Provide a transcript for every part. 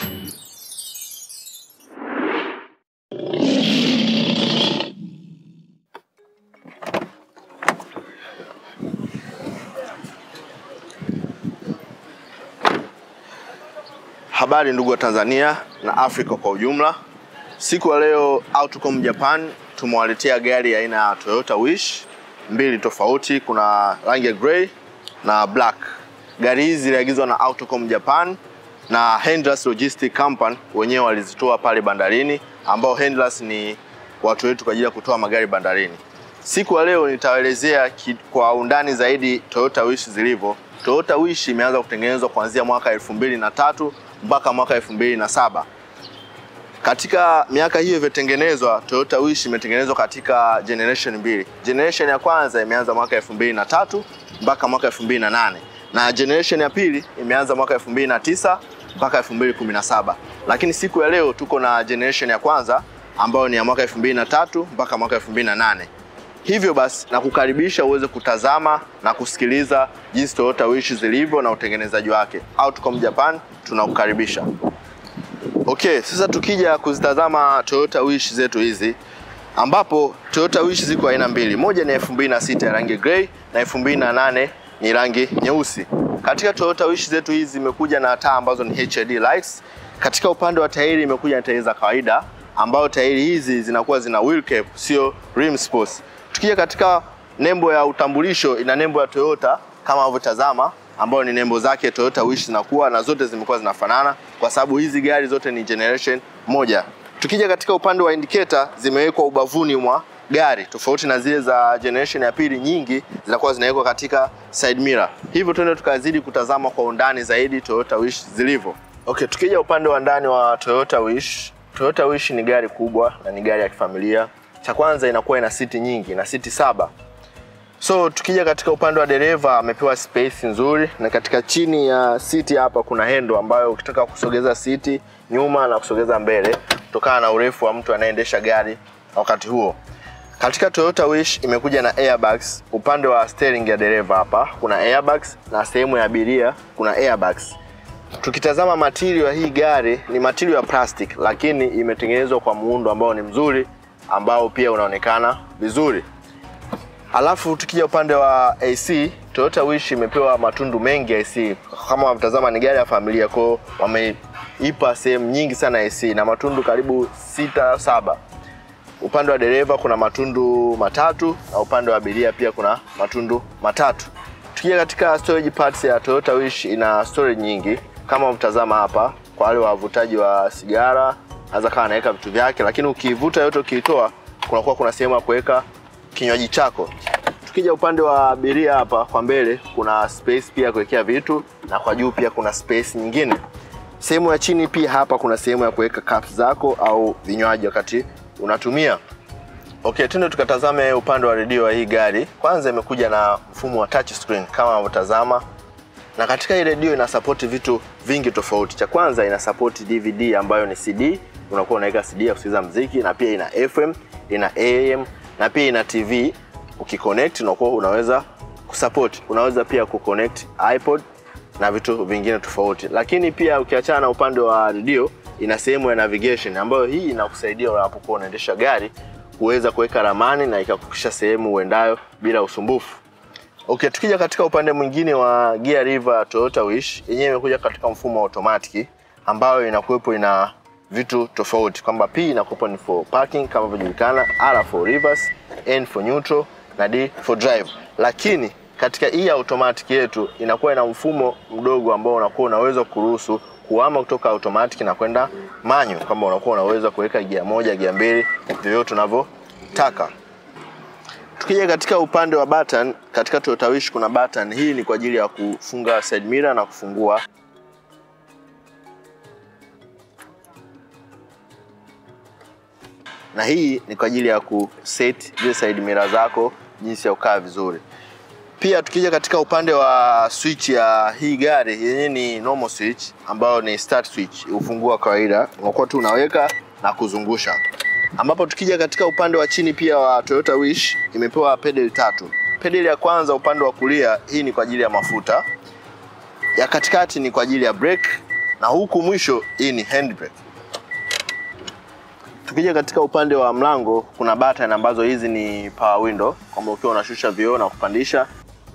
Habari ndugu wa Tanzania na Afrika kwa ujumla. Siku ya leo Autocom Japan tumewaletea gari aina ya Toyota Wish mbili tofauti, kuna rangi ya grey na black. Gari hizi ziliagizwa na Autocom Japan na Hendras Logistic Company, wenyewe walizitoa pale bandarini, ambao Hendras ni watu wetu kwa ajili ya kutoa magari bandarini. Siku ya leo nitaelezea kwa undani zaidi Toyota Wish zilivyo. Toyota Wish imeanza kutengenezwa kuanzia mwaka elfu mbili na tatu mpaka mwaka elfu mbili na saba. Katika miaka hiyo ilivyotengenezwa, Toyota Wish imetengenezwa katika generation mbili. Generation ya kwanza imeanza mwaka elfu mbili na tatu mpaka mwaka elfu mbili na nane na generation ya pili imeanza mwaka elfu mbili na tisa mpaka elfu mbili kumi na saba. Lakini siku ya leo tuko na generation ya kwanza ambayo ni ya mwaka elfu mbili na tatu mpaka mwaka elfu mbili na nane. Hivyo basi nakukaribisha uweze kutazama na kusikiliza jinsi Toyota Wish zilivyo na utengenezaji wake. Autocom Japan tunakukaribisha. Okay, sasa tukija kuzitazama Toyota Wish zetu hizi ambapo Toyota Wish ziko aina mbili. Moja ni 2006 ya rangi grey na 2008 ni rangi nyeusi. Katika Toyota Wish zetu hizi zimekuja na taa ambazo ni HID lights. Katika upande wa tairi imekuja na tairi za kawaida ambayo tairi hizi zinakuwa zina wheel cap, sio rim sports. Tukija katika nembo ya utambulisho ina nembo ya Toyota kama unavyotazama ambayo ni nembo zake Toyota Wish zinakuwa na zote zimekuwa zinafanana kwa sababu hizi gari zote ni generation moja. Tukija katika upande wa indicator zimewekwa ubavuni mwa gari tofauti na zile za generation ya pili, nyingi zinakuwa zinawekwa katika side mirror. Hivyo tuende tukazidi kutazama kwa undani zaidi Toyota Wish zilivyo. Okay, tukija upande wa ndani wa Toyota Wish, Toyota Wish ni gari kubwa na ni gari ya kifamilia. Cha kwanza inakuwa ina siti nyingi na siti saba. So tukija katika upande wa dereva amepewa space nzuri, na katika chini ya siti hapa kuna hendo ambayo ukitaka kusogeza siti nyuma na kusogeza mbele kutokana na urefu wa mtu anayeendesha gari wakati huo. Katika Toyota Wish imekuja na airbags. Upande wa steering ya dereva hapa kuna airbags na sehemu ya abiria kuna airbags. Tukitazama material ya hii gari ni material ya plastic, lakini imetengenezwa kwa muundo ambao ni mzuri ambao pia unaonekana vizuri. Alafu tukija upande wa AC, Toyota Wish imepewa matundu mengi ya AC. Kama unatazama ni gari ya familia, kwao wameipa sehemu nyingi sana AC na matundu karibu sita saba. Upande wa dereva kuna matundu matatu na upande wa abiria pia kuna matundu matatu. Tukija katika storage parts ya Toyota Wish ina storage nyingi kama mtazama hapa, kwa wale wavutaji wa sigara anaweza kawa anaweka vitu vyake, lakini ukiivuta yote ukiitoa, kunakuwa kuna sehemu ya kuweka kinywaji chako. Tukija upande wa abiria hapa kwa mbele, kuna space pia kuwekea vitu na kwa juu pia kuna space nyingine. Sehemu ya chini pia hapa kuna sehemu ya kuweka cups zako au vinywaji wakati unatumia. Okay, tuende tukatazame upande wa redio wa hii gari. Kwanza imekuja na mfumo wa touch screen kama unavyotazama, na katika hii redio ina support vitu vingi tofauti. Cha kwanza ina support DVD ambayo ni CD, unakuwa unaweka CD ya kusikiliza muziki, na pia ina FM, ina AM na pia ina TV. Ukiconnect unakuwa unaweza kusupport, unaweza pia kuconnect iPod na vitu vingine tofauti. Lakini pia ukiachana na upande wa redio, ina sehemu ya navigation ambayo hii inakusaidia unapokuwa unaendesha gari kuweza kuweka ramani na ikakufikisha sehemu uendayo bila usumbufu. Okay, tukija katika upande mwingine wa Gear River Toyota Wish, yenyewe imekuja katika mfumo wa automatic ambayo inakuwepo ina vitu tofauti kwamba P inakuwepo ni for parking kama vinavyojulikana, R for reverse, N for neutral na D for drive. Lakini katika hii automatic yetu inakuwa ina mfumo mdogo ambao unakuwa unaweza kuruhusu kuhama kutoka automatic na kwenda manual, kama unakuwa unaweza kuweka gia moja, gia mbili, vyovyote unavyotaka. Tukija katika upande wa button, katika Toyota Wish kuna button. Hii ni kwa ajili ya kufunga side mirror na kufungua na hii ni kwa ajili ya kuset zile side mirror zako jinsi ya kukaa vizuri. Pia tukija katika upande wa switch ya hii gari yenyewe ni normal switch ambayo ni start switch, ufunguo wa kawaida unakuwa tu unaweka na kuzungusha. Ambapo tukija katika upande wa chini pia wa Toyota Wish imepewa pedal tatu. Pedal ya kwanza upande wa kulia, hii ni kwa ajili ya mafuta, ya katikati ni kwa ajili ya brake na huku mwisho hii ni handbrake. Tukija katika upande wa mlango kuna button ambazo hizi ni power window, kwamba ukiwa unashusha vioo na kupandisha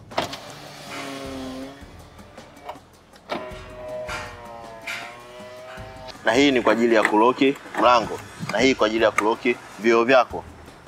na hii ni kwa ajili ya kuloki mlango na hii kwa ajili ya kuloki vioo vyako.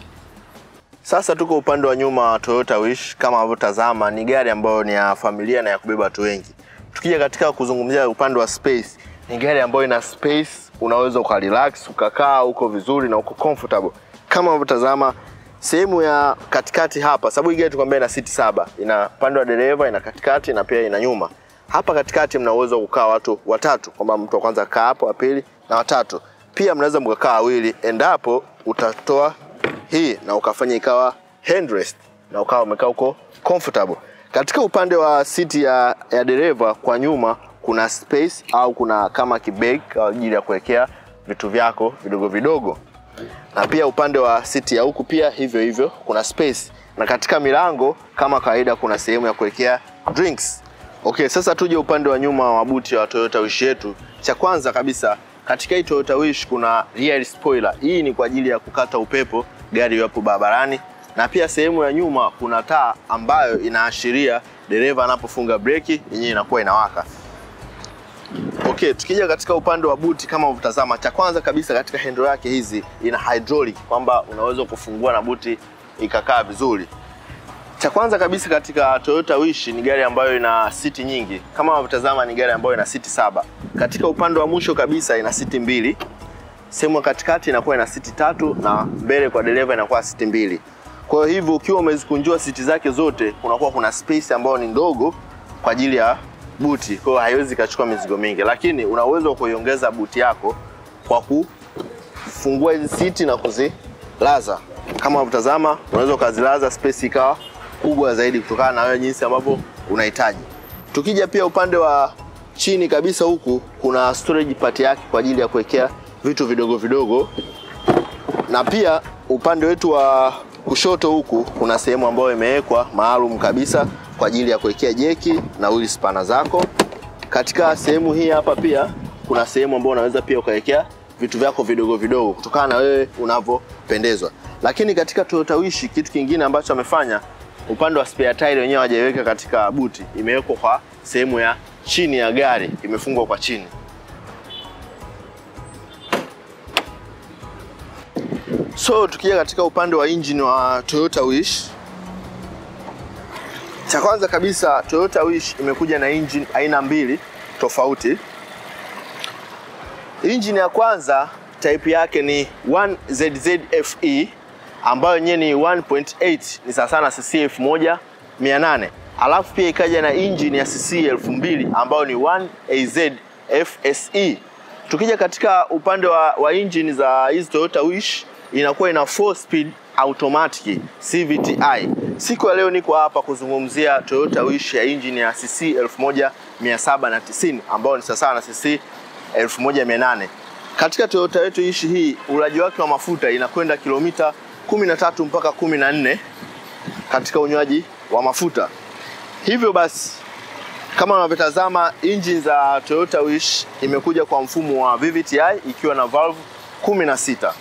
Sasa tuko upande wa nyuma wa Toyota Wish. Kama unavyotazama ni gari ambayo ni ya familia na ya kubeba watu wengi. Tukija katika kuzungumzia upande wa space, ni gari ambayo ina space, unaweza ukarelax ukakaa uko vizuri na uko comfortable. Kama unavyotazama sehemu ya katikati hapa, sababu hii gari tukwambia ina siti saba, ina upande wa dereva, ina katikati na pia ina nyuma. Hapa katikati mna uwezo wa kukaa watu watatu, kwamba mtu wa kwanza kaa hapo, wa pili na watatu. Pia mnaweza mkakaa wawili endapo utatoa hii na ukafanya ikawa handrest na ukawa umekaa uko comfortable. Katika upande wa siti ya, ya dereva kwa nyuma kuna space au kuna kama kibeg kwa ajili ya kuwekea vitu vyako vidogo vidogo, na pia upande wa siti ya huku pia hivyo hivyo kuna space, na katika milango kama kawaida kuna sehemu ya kuwekea drinks. Okay, sasa tuje upande wa nyuma wa buti wa Toyota Wish yetu. Cha kwanza kabisa katika hii Toyota Wish kuna rear spoiler. Hii ni kwa ajili ya kukata upepo gari iwapo barabarani, na pia sehemu ya nyuma kuna taa ambayo inaashiria dereva anapofunga breki yenyewe inakuwa inawaka. Okay, tukija katika upande wa buti kama unavyotazama, cha kwanza kabisa katika handle yake hizi ina hydraulic kwamba unaweza kufungua na buti ikakaa vizuri. Cha kwanza kabisa katika Toyota Wish ni gari ambayo ina siti nyingi. Kama unavyotazama ni gari ambayo ina siti saba. Katika upande wa mwisho kabisa ina siti mbili. Sehemu ya katikati inakuwa ina siti tatu na mbele kwa dereva inakuwa siti mbili. Kwa hiyo hivyo ukiwa umezikunjua siti zake zote kunakuwa kuna space ambayo ni ndogo kwa ajili ya buti. Kwa hiyo haiwezi ikachukua mizigo mingi, lakini una uwezo wa kuiongeza buti yako kwa kufungua hizi siti na kuzilaza. Kama unavyotazama unaweza ukazilaza space ikawa kubwa zaidi kutokana na wewe jinsi ambavyo unahitaji. Tukija pia upande wa chini kabisa huku kuna storage part yake kwa ajili ya kuwekea vitu vidogo vidogo, na pia upande wetu wa kushoto huku kuna sehemu ambayo imewekwa maalum kabisa kwa ajili ya kuwekea jeki na wheel spanner zako. Katika sehemu hii hapa pia kuna sehemu ambayo unaweza pia ukawekea vitu vyako vidogo vidogo kutokana na wewe unavyopendezwa. Lakini katika Toyota Wish kitu kingine ambacho amefanya upande wa spare tire wenyewe hawajaiweka katika buti, imewekwa kwa sehemu ya chini ya gari, imefungwa kwa chini. So tukija katika upande wa engine wa Toyota Wish, cha kwanza kabisa Toyota Wish imekuja na engine aina mbili tofauti. Engine ya kwanza type yake ni 1ZZFE ambayo yenyewe ni 1.8 ni sawa sana cc 1800 alafu pia ikaja na engine ya cc 2000 ambayo ni 1AZ FSE. Tukija katika upande wa, wa engine za hizi Toyota Wish inakuwa ina 4 speed automatic CVTi. Siku ya leo niko hapa kuzungumzia Toyota Wish ya engine ya cc 1790 ambayo ni sawa na cc 1800. Katika Toyota yetu Wish hii ulaji wake wa mafuta inakwenda kilomita 13 mpaka 14 katika unywaji wa mafuta. Hivyo basi kama unavyotazama engine za Toyota Wish imekuja kwa mfumo wa VVTi ikiwa na valve 16.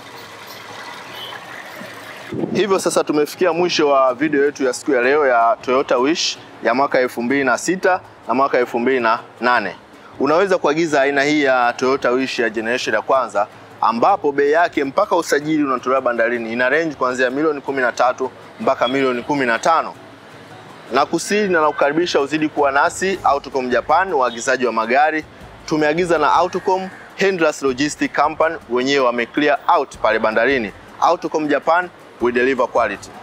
Hivyo sasa tumefikia mwisho wa video yetu ya siku ya leo ya Toyota Wish ya mwaka 2006 na mwaka 2008. Unaweza kuagiza aina hii ya Toyota Wish ya generation ya kwanza ambapo bei yake mpaka usajili unatolewa bandarini ina range kuanzia milioni 13 mpaka milioni 15. Na kusiri na nakukaribisha uzidi kuwa nasi Autocom Japan, waagizaji wa magari. Tumeagiza na Autocom Handlers Logistic Company, wenyewe wame clear out pale bandarini. Autocom Japan, we deliver quality.